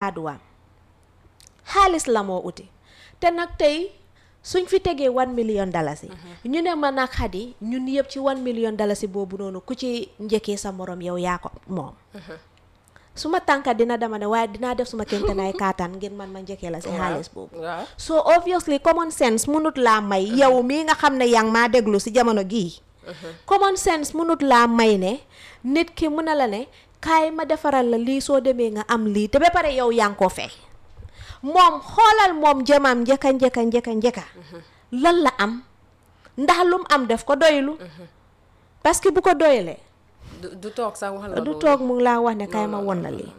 àdduwaam xaalis la moo uti te nag tey suñ fi tegee one million dalasi ñu ne ma nag xadi ñun yëpp ci one million dalasi boobu noonu ku ci njëkkee sa morom yow yaa ko moom suma tànka dina dama ne waaye dinaa def suma kéemtanaay kaataan ngir man ma njëkkee la si xaalis boobu waaw so obviously common sense munut laa may yow mii nga xam ne yaa ngi maa déglu si jamono gii common sense munut laa may ne nit ki mun na la ne kaay ma defaral la lii soo demee nga am lii te ba pare yow yaa ngi ko fay moom xoolal moom jëmam njëkka njëkka njëkka njëkka lan la am ndax lum am def ko doylu parce que bu ko doyalee du du toog sax wax la du loolu. toog mu ngi laa wax ne kaay ma won la lii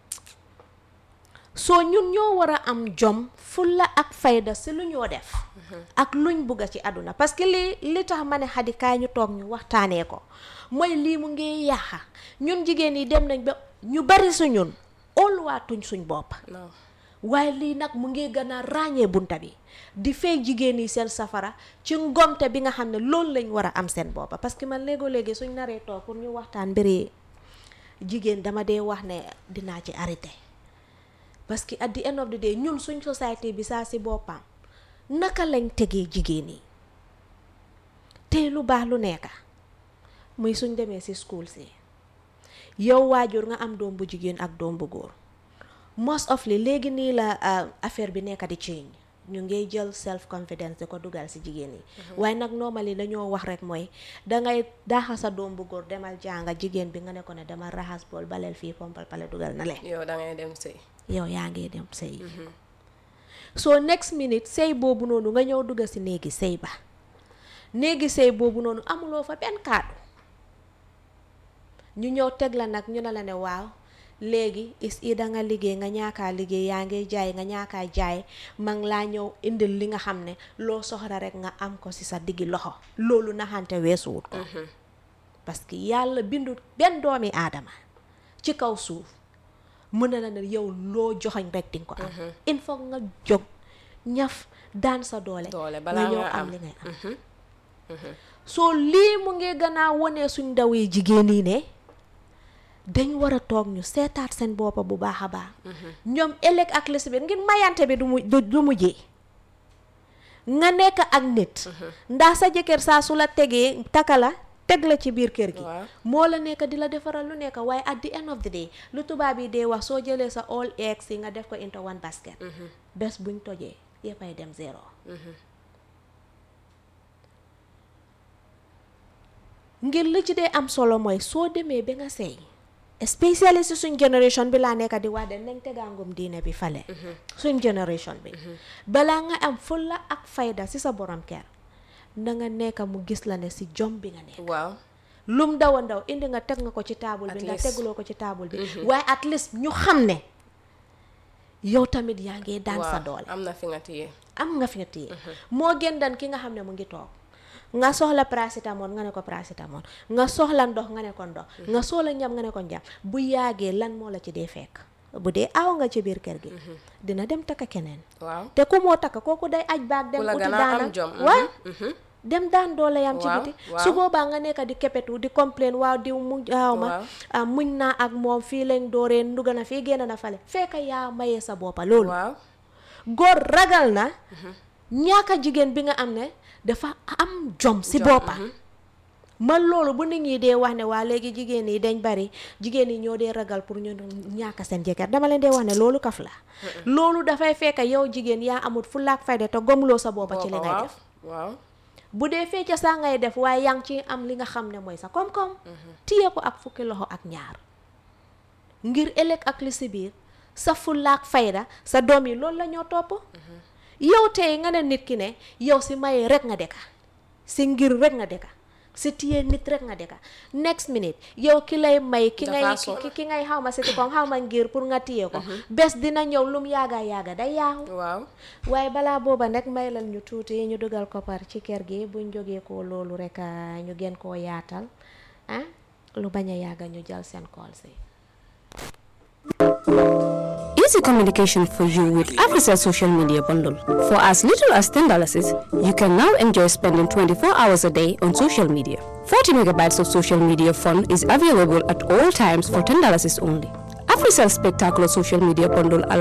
soo ñun ñoo war a am jom fulla ak fayda si lu ñoo def ak luñ bugga ci àdduna parce que lii li tax ma ne xadi kaay ñu toog ñu waxtaanee ko mooy lii mu ngi yàqa ñun jigéen yi dem nañ ba ñu bari su ñun óoluwaatuñ suñ bopp non waaye lii nag mu ngi gën a ràññee bunta bi di fay jigéen yi seen safara ci ngomte bi nga xam ne loolu lañ war a am seen boppa parce que man léegoo léegi suñ naree toog pour ñu waxtaan mbiri jigéen dama dee wax ne dinaa ci arrêté parce que at the end of the day ñun suñ société bi saa si boppam naka lañ tegee jigéen yi tey lu baax lu nekka muy suñ demee si school si yow waajur nga am doom bu jigéen ak doom bu góor most of li léegi nii la uh, affaire bi nekk di change ñu ngi jël self confidence di ko dugal si jigéen yi waaye nag normally dañoo wax rek mooy dangay daaxa sa doom bu góor demal jànga jigéen bi nga ne ko ne demal raxas bool baleel fii pompal pale dugal na le yow da ngay dem sëy yow yaa ngi dem sëy so next minute sëy boobu noonu nga ñëw dugga si néegi sëy ba néegi sëy boobu noonu amuloo fa benn kàddu ñu ñëw teg la nag ñu ne la ne waaw léegi is i da nga liggéey nga ñaakaa liggéey yaa ngi jaay nga ñaakaa jaay ma ngi laa ñëw indil li nga xam ne loo soxla rek nga am ko si sa diggi loxo loolu naxante weesuwut ko parce que yàlla bindut benn doomi aadama ci kaw suuf mën na la ne yow loo joxañ rek dinga ko am il faut nga jóg ñaf daan sa doole doole nga balaa ñëw nga am am li ngay am soo lii mu ngi gën a wone suñ ndaw yi jigéen yi ne dañ war a toog ñu seetaat seen boppa bu baax a baax ñoom ëllëg ak li si biir ngir mayante bi du mu du du mujjee nga nekk ak nit ndax sa jëkkër saa su la tegee taka la teg la ci biir kër gi Waaw. moo la nekk di la defaral lu nekk waaye at the end of the day lu tubaab yi dee wax soo jëlee sa all eggs yi nga def ko into one basket bés buñ tojee yëppay dem zéro ngir li ci dee am solo mooy soo demee ba nga sëy especially si suñ génération bi laa nekk di wax de nañ tegaangum diine bi fale suñ génération bi balaa nga am fulla ak fayda si sa borom kër na nga nekk mu gis la ne si jom bi nga nekk waaw lum ndaw a ndaw indi nga teg nga ko ci taabul bi At nga least. teguloo ko ci taabul bi waaye at least ñu xam ne yow tamit yaa ngi daan sa waaw doole am na fi nga téye am nga fi nga téye moo gën dan ki nga xam ne mu ngi toog nga soxla paracetamol nga ne ko paracetamol nga soxla ndox nga ne ko ndox nga soxla ñam nga ne ko ñam bu yàggee lan moo la ci dee fekk bu dee aw nga ci biir kër gi dina dem takka keneen waaw te ku moo takka kooku day aj baag dem ku la uti gën a daana am jom waaw mhm. dem daan doole yam ci Waaw, biti waaw. su boobaa nga nekk di kepetu di complain waaw diw mu waaw ma Waaw. ah, muñ naa ak moom fii lañ dooree nduga na fii génn na fale fekk yaa mayee sa boppa loolu waaw góor ragal na ñaaka jigéen bi nga am ne dafa am jom si Jom, boppa man loolu bu nit ñi dee wax ne waa léegi jigéen yi dañ bari jigéen yi ñoo dee ragal pour ñu ñaaka seen jëkkër dama leen dee wax ne loolu kaf la loolu dafay fekk yow jigéen yaa amut fu laak fayda te gomloo sa boppa ci li ngay waaw def waaw bu dee fecca saa ngay def waaye yaa ngi ci am li nga xam ne mooy sa koom-koom téye ko ak fukki loxo ak ñaar ngir ëllëg ak li si biir sa fullaak fayda sa doom yi loolu la ñoo topp yow tey nga ne nit ki ne yow si maye rek nga deka si ngir rek nga deka si téye nit rek nga deka next minute yow ki lay may ki ngay Dafa ki ki ngay xaw ma si koom xaw ma ngir pour nga téye ko bés dina ñëw lum yaaga yaaga day yaaxu waaw waaye balaa booba nag may lan ñu tuuti ñu dugal koppar ci kër gi buñ jógee ko loolu rek ah, ñu gën koo yaatal ah lu bañ a yàgga ñu jël seen call si Easy communication for you with Africell social media bundle. For as little as $10, you can now enjoy spending 24 hours a day on social media. 40 megabytes of social media fun is available at all times for $10 only. Africell Spectacular Social Media Bundle allows